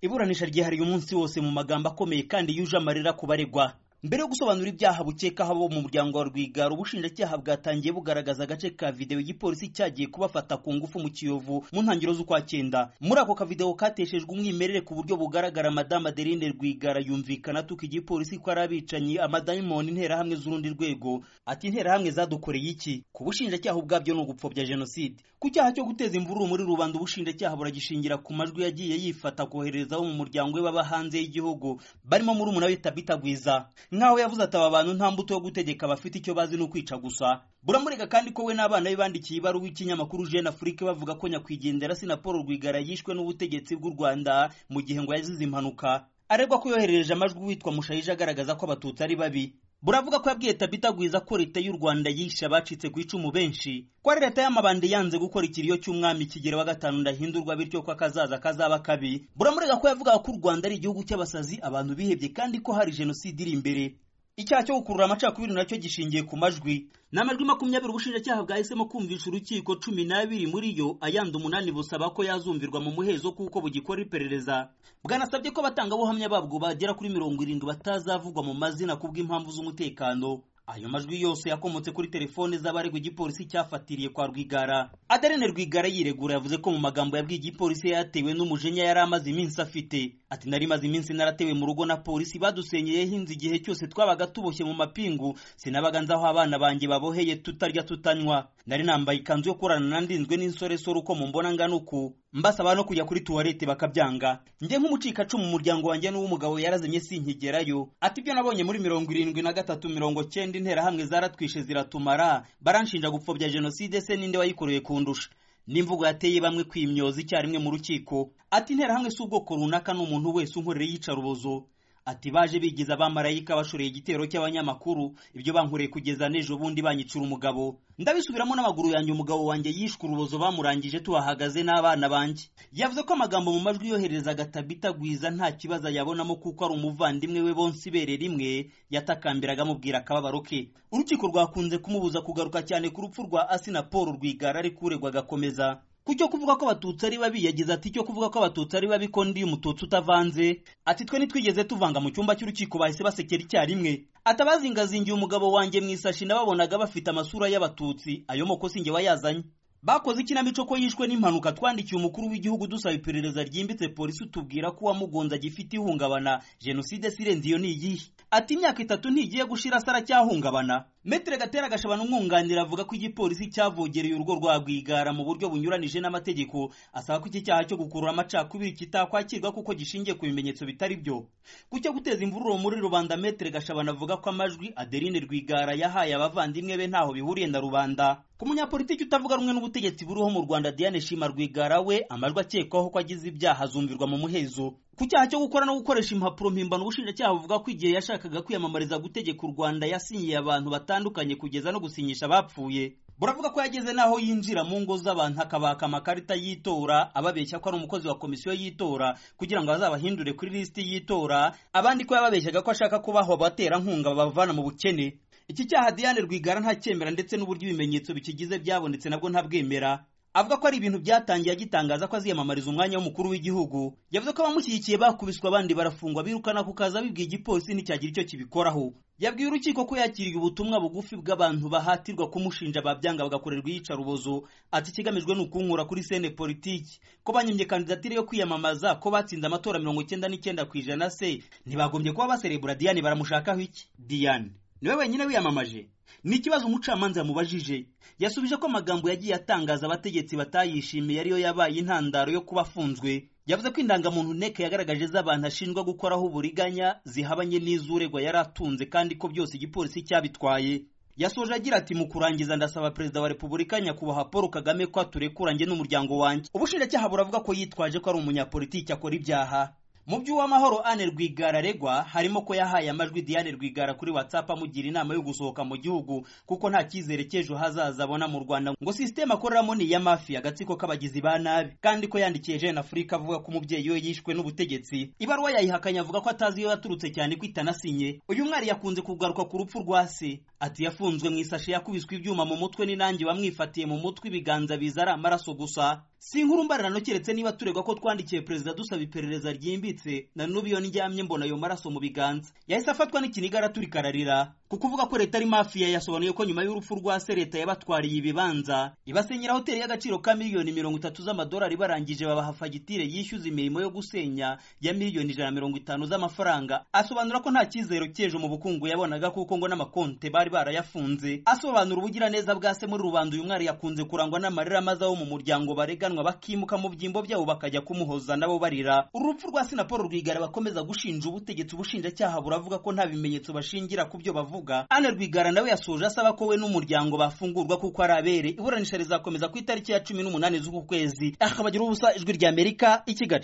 iburanisha ryihariye umunsi wose mu magambo akomeye kandi yuje amarira ku baregwa mbere yo gusobanura ibyaha bukekaho abo mu muryango wa rwigara ubushinjacyaha bwatangiye bugaragaza agace ka videwo igipolisi cyagiye kubafata ku ngufu mu kiyovu mu ntangiriro z'ukwa cyenda muri ako kavidewo kateshejwe umwimerere ku buryo bugaragara madame adeline rwigara yumvikana atuka igipolisi ko ari abicanyi amadayimoni interahamwe z'urundi rwego ati interahamwe zadukoreye iki ku bushinjacyaha ubwabyo ni ugupfobya jenoside ku cyaha cyo guteza imvururu muri rubanda ubushinjacyaha buragishingira ku majwi yagiye yifata kohereza abo mu muryango we baba hanze y'igihugu barimo muri umuna we tabita gwiza nk'aho yavuze ati aba bantu nta mbuto yo gutegeka bafite icyo bazi ni ukwica gusa buramurega kandi ko we n'abana be bandikiye ibaruwa ikinyamakuru jeune afrique bavuga ko nyakwigendera si na paul rwigara yishwe n'ubutegetsi bw'u rwanda mu gihe ngo yazize impanuka aregwa ko yoherereje amajwi witwa mushayija agaragaza ko abatutsi ari babi buravuga ko yabwiye tabita gwiza ko leta y'u rwanda yishe abacitse ku icumu benshi ko ari leta y'amabandi yanze gukora ikiriyo cy'umwami kigera wa gatanu ndahindurwa bityo ko akazaza kazaba kabi buramurega ko yavugaga ko u rwanda ari igihugu cy'abasazi abantu bihebye kandi ko hari jenoside iri imbere icyaha cyo gukurura amacakubiri nacyo gishingiye ku majwi ni amajwi makumyabiri ubushinjacyaha bwahisemo kumvisha urukiko cumi n'abiri muri yo ayandi umunani busaba ko yazumvirwa mu muhezo kuko bugikora iperereza bwanasabye ko abatangabuhamya babwo bagera kuri mirongo irindwi batazavugwa mu mazina kubw'impamvu z'umutekano ayo majwi yose yakomotse kuri telefone z'abaregwa igipolisi cyafatiriye kwa rwigara aderene rwigara yiregura yavuze ko mu magambo yabwiye igipolisi yatewe n'umujinya yari amaze iminsi afite ati nari maze iminsi naratewe mu rugo na polisi badusenyeyeho inzu igihe cyose twabaga tuboshye mu mapingu sinabaga nzi aho abana banjye baboheye tutarya tutanywa nari nambaye ikanzu yo kurana nandinzwe n'insoresore uko mumbona ngana uku mbasaba no kujya kuri tuwarete bakabyanga njye nk'umucikacumu mu muryango wanjye n'uw'umugabo yarazimye sinkigerayo ati ibyo nabonye muri mirongo irindwi na gatatu mirongo cyenda interahamwe zaratwishe ziratumara baranshinja gupfobya jenoside se ninde wayikoreye kundusha n'imvugo yateye bamwe kwimyoza icyarimwe mu rukiko ati interahamwe si ubwoko runaka ni umuntu wese unkorera iyicarubozo ati baje bigiza abamarayika bashoreye igitero cy'abanyamakuru ibyo bankoreye kugeza n'ejo bundi banyicura umugabo ndabisubiramo n'amaguru yanjye umugabo wanjye yishwe urubozo bamurangije tuhahagaze n'abana banjye yavuze ko amagambo mu majwi yohererezaga tabita gwiza nta kibazo ayabonamo kuko ari umuvandimwe we bonse ibere rimwe yatakambiraga amubwira akababaro ke urukiko rwakunze kumubuza kugaruka cyane ku rupfu rwa asi na paul rwigara ari kuregwa agakomeza kucyo kuvuga ko abatutsi ari babi yagize ati cyo kuvuga ko abatutsi ari babi ko ndi umututsi utavanze ati twe ntitwigeze tuvanga mu cyumba cy'urukiko bahise basekera icyarimwe atabazingazingiye umugabo wanjye mu isashi nababonaga bafite amasura y'abatutsi ayo moko sinjye wayazanye bakoze ikinamico ko yishwe n'impanuka twandikiye umukuru w'igihugu dusaba iperereza ryimbitse polisi tubwira ko uwamugonze agifite ihungabana jenoside sirenze iyo ni iyihe ati imyaka itatu ntigiye gushira se aracyahungabana metero gatera agashobora umwunganira avuga ko igipolisi cyavogereye urugo rwa rwigara mu buryo bunyuranije n'amategeko asaba ko iki cyaha cyo gukurura amacakubiri kitakwakirwa kuko gishingiye ku bimenyetso bitari byo ku cyo guteza imvururu muri rubanda metero gashabana avuga ko amajwi adeline rwigara yahaye abavandimwe be ntaho bihuriye na rubanda ku munyapolitiki utavuga rumwe n'ubutegetsi buriho mu rwanda diane shima rwigara we amajwi akekwaho ko agize ibyaha azumvirwa mu muhezo ku cyaha cyo gukora no gukoresha impapuro mpimbano ubushinjacyaha buvuga ko igihe yashakaga kwiyamamariza gutegeka u rwanda yasinyiye abantu batandukanye kugeza no gusinyisha abapfuye buravuga ko yageze n'aho yinjira mu ngo z'abantu akabaka amakarita y'itora ababeshya ko ari umukozi wa komisiyo y'itora kugira ngo azabahindure kuri lisiti y'itora abandi ko yababeshyaga ko ashaka kubaho abaterankunga babavana mu bukene iki cyaha diane rwigara ntacyemera ndetse n'uburyo ibimenyetso bikigize byabonetse nabwo ntabwemera avuga ko ari ibintu byatangiye agitangaza ko aziyamamariza umwanya w'umukuru w'igihugu yavuze ko abamushyigikiye bakubiswe abandi barafungwa birukana ku kazi abibwiye igipolisi nticyagira icyo kibikoraho yabwiye urukiko ko yakiriye ubutumwa bugufi bw'abantu bahatirwa kumushinja babyanga bagakorerwa iyicarubozo ati ikigamijwe ni ukunkura kuri sene politiki ko banyimye kandidatire yo kwiyamamaza ko batsinze amatora mirongo icyenda n'icyenda ku ijana se ntibagombye kuba baserebura diane baramushakaho iki diane niwe wenyine wiyamamaje ni ikibazo umucamanza yamubajije yasubije ko amagambo yagiye atangaza abategetsi batayishimiye ariyo yabaye intandaro yo kuba afunzwe yavuze ko indangamuntu nteko yagaragaje z'abantu ashinjwa gukoraho uburiganya zihabanye n'iz'uregwa yari atunze kandi ko byose igipolisi cyabitwaye yasoje agira ati mu kurangiza ndasaba perezida wa repubulika nyakubahwa paul kagame ko aturekura njye n'umuryango wanjye ubushinjacyaha buravuga ko yitwaje ko ari umunyapolitiki akora ibyaha mu by'uwamahoro ane rwigara aregwa harimo ko yahaye amajwi diane rwigara kuri whatsapp amugira inama yo gusohoka mu gihugu kuko nta cyizere cy'ejo hazaza abona mu rwanda ngo sisiteme akoreramo ni iya mafi agatsiko k'abagizi ba nabi kandi ko yandikiye jeune africa avuga ko umubyeyi we yishwe n'ubutegetsi ibaruwa yayihakanye avuga ko atazi iyo yaturutse cyane ko itanasinye uyu mwari yakunze kugaruka ku rupfu rwa se ati yafunzwe mu isashi yakubiswe ibyuma mu mutwe ni nanjye wamwifatiye mu mutwe ibiganza biza ari amaraso gusa si inkuru mbararano keretse niba turegwa ko twandikiye perezida dusaba iperereza ryimbitse na n'ubu iyo ndyamye mbona ayo maraso mu biganza yahise afatwa n'ikiniga araturika ararira kuko uvuga ko leta ari mafiya yasobanuye ko nyuma y'urupfu rwa se leta yabatwariye ibibanza ibasenyera hoteli y'agaciro ka miliyoni mirongo itatu z'amadolari barangije babaha fagitire yishyuza imirimo yo gusenya ya miliyoni ijana na mirongo itanu z'amafaranga asobanura ko nta cyizero cy'ejo mu bukungu yabonaga kuko ngo n'amakonte bari barayafunze asobanura ubugiraneza bwa se muri rubanda uyu mwari yakunze kurangwa n'amarira amaze abo mu muryango bareganwa bakimuka mu byimbo byabo bakajya kumuhoza nabo barira urupfu rwa sinapolo rwigara bakomeza gushinja ubutegetsi ubushinjacyaha buravuga ko nta bimenyetso bashingira ku byo bavuga ane rwigara nawe yasoje asaba ko we n'umuryango bafungurwa kuko ari abere iburanisha rizakomeza ku itariki ya cumi n'umunani z'uku kwezi akabagiraho ubusa ijwi ry'amerika i kigali